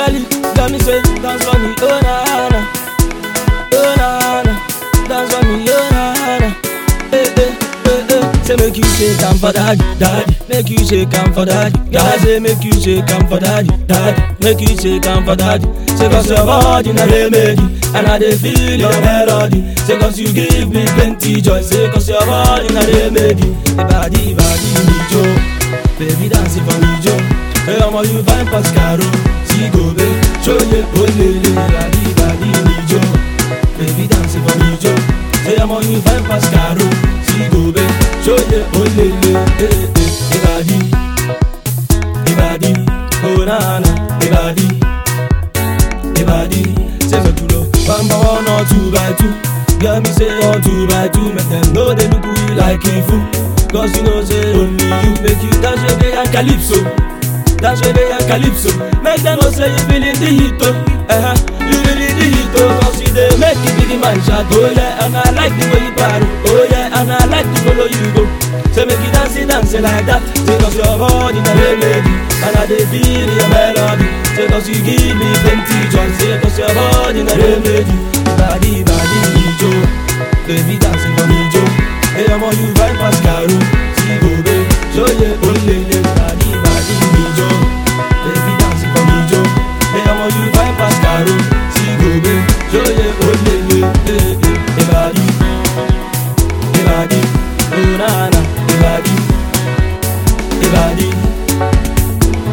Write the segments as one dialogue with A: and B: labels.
A: Tunkali, got me say, dance for me, oh na na, oh na na, dance for me, oh na na. Eh eh eh eh, say make you shake am for daddy, daddy, make you shake am for daddy. Girl I say make you shake am for daddy, daddy, make you shake am for daddy. Say cause your body na remedy, and I dey feel your melody. Say cause you give me plenty joy, say cause your body na remedy. Ibadi ibadi mi jo, baby dancing for me jo. Hey, ọmọ you fine pass caro, see go be, ṣoye olele, ibadi ibadi mi jo, baby dancing for me jo. Say ọmọ you fine pass caro, see go be, ṣoye olele, eh eh, ibadi, ibadi, oh na na, ibadi, ibadi. Say me dúró, bamba one or two by two. Girl, me say one two by two, make them know they look you like a fool. Cause you know say only you make you dance reggae and calypso. Dance reggae and calypso. Make them know say you feeling the heat oh. Uh-huh. You feeling the heat oh. Cause you dey make it big man shout oh yeah. And I like the way you paddle oh yeah. And I like to follow you go. Say make you dance it, dance it like that. Say cause your body na remedy. And I dey feel your melody. Say cause you give me plenty joy. Say cause your body na remedy. Body, body, me jo. Baby dancing for me jo. Hey, I'm all you vibe pass caro. See go be, show ye olele. Body, body, me jo. Baby dancing for me jo. Hey, I'm all you vibe pass caro. See go be, show ye olele. Hey, hey, hey, body, hey, body, oh na na, hey, body, hey, body.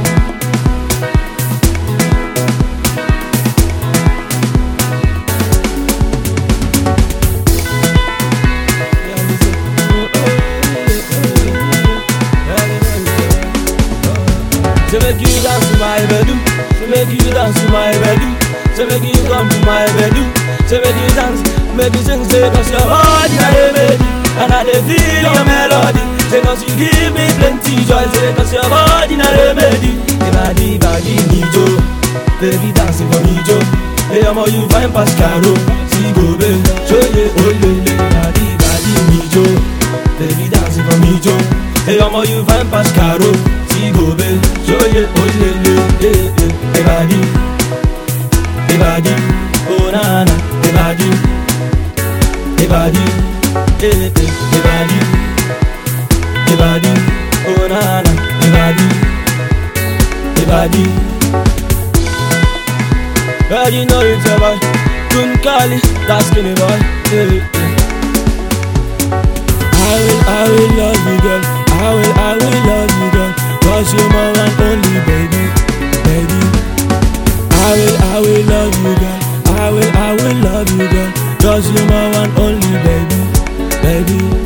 A: Say make you dance to my bedroom. Say make you dance to my bedroom. Say make you come to my bedroom. Say make you dance, make you sing. Say cause your body na remedy, and I dey feel your melody. Say cause you give me plenty joy. Say cause your body na remedy. Ibadi ibadi mi jo, baby dancing for me jo. Hey, I'm all you fine pass caro. See go be, show ye olele. Ibadi ibadi mi jo, baby dancing for me jo. Hey, I'm all you fine pass caro. See go be, show ye olele. Hey, hey, ibadi, ibadi, oh na na, ibadi, ibadi, hey, hey, ibadi, ibadi, oh na na, ibadi, ibadi. Girl, you know it's your boy, Tunkali, that skinny boy. Hey, hey. I will, I will love you, girl. I will, I will love you, girl. Cause you're my one only, baby, baby. I will, I will love you, girl. I will, I will love you, girl. Cause you're my one only, baby, baby.